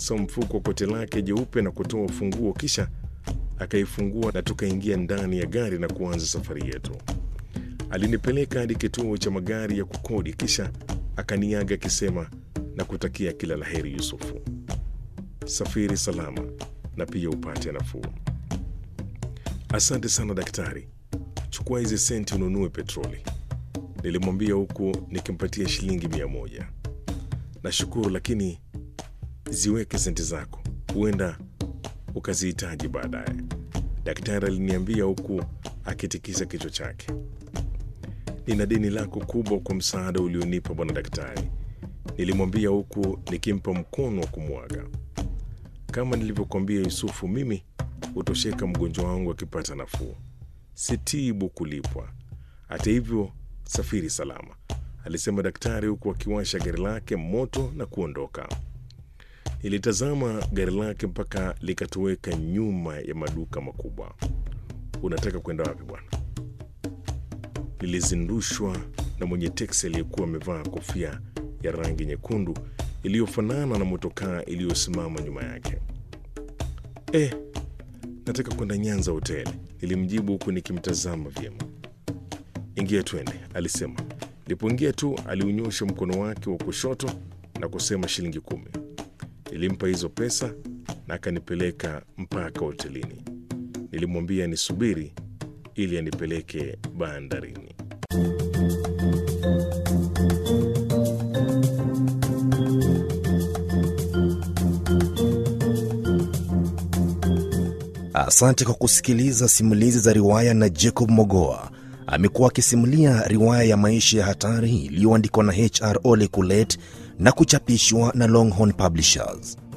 akapapasa mfuko wa koti lake jeupe na kutoa ufunguo, kisha akaifungua na tukaingia ndani ya gari na kuanza safari yetu. Alinipeleka hadi kituo cha magari ya kukodi, kisha akaniaga akisema na kutakia kila laheri Yusufu, safiri salama na pia upate nafuu. Asante sana daktari, chukua hizi senti ununue petroli, nilimwambia huku nikimpatia shilingi mia moja. Nashukuru, lakini ziweke senti zako, huenda ukazihitaji baadaye, daktari aliniambia huku akitikisa kichwa chake. Nina deni lako kubwa kwa msaada ulionipa bwana daktari, nilimwambia huku nikimpa mkono wa kumwaga. Kama nilivyokuambia Yusufu, mimi hutosheka mgonjwa wangu akipata nafuu, sitibu kulipwa. Hata hivyo, safiri salama, alisema daktari huku akiwasha gari lake moto na kuondoka. Nilitazama gari lake mpaka likatoweka nyuma ya maduka makubwa. Unataka kwenda wapi bwana? Nilizindushwa na mwenye teksi aliyekuwa amevaa kofia ya rangi nyekundu iliyofanana na motokaa iliyosimama nyuma yake. Eh, nataka kwenda Nyanza hoteli, nilimjibu huku nikimtazama vyema. Ingia twende, alisema. Nilipoingia tu aliunyosha mkono wake wa kushoto na kusema shilingi kumi. Nilimpa hizo pesa na akanipeleka mpaka hotelini. Nilimwambia nisubiri ili anipeleke bandarini. Asante kwa kusikiliza simulizi za riwaya na Jacob Mogoa. Amekuwa akisimulia riwaya ya maisha ya hatari iliyoandikwa na HR Ole Kulet na kuchapishwa na Longhorn Publishers.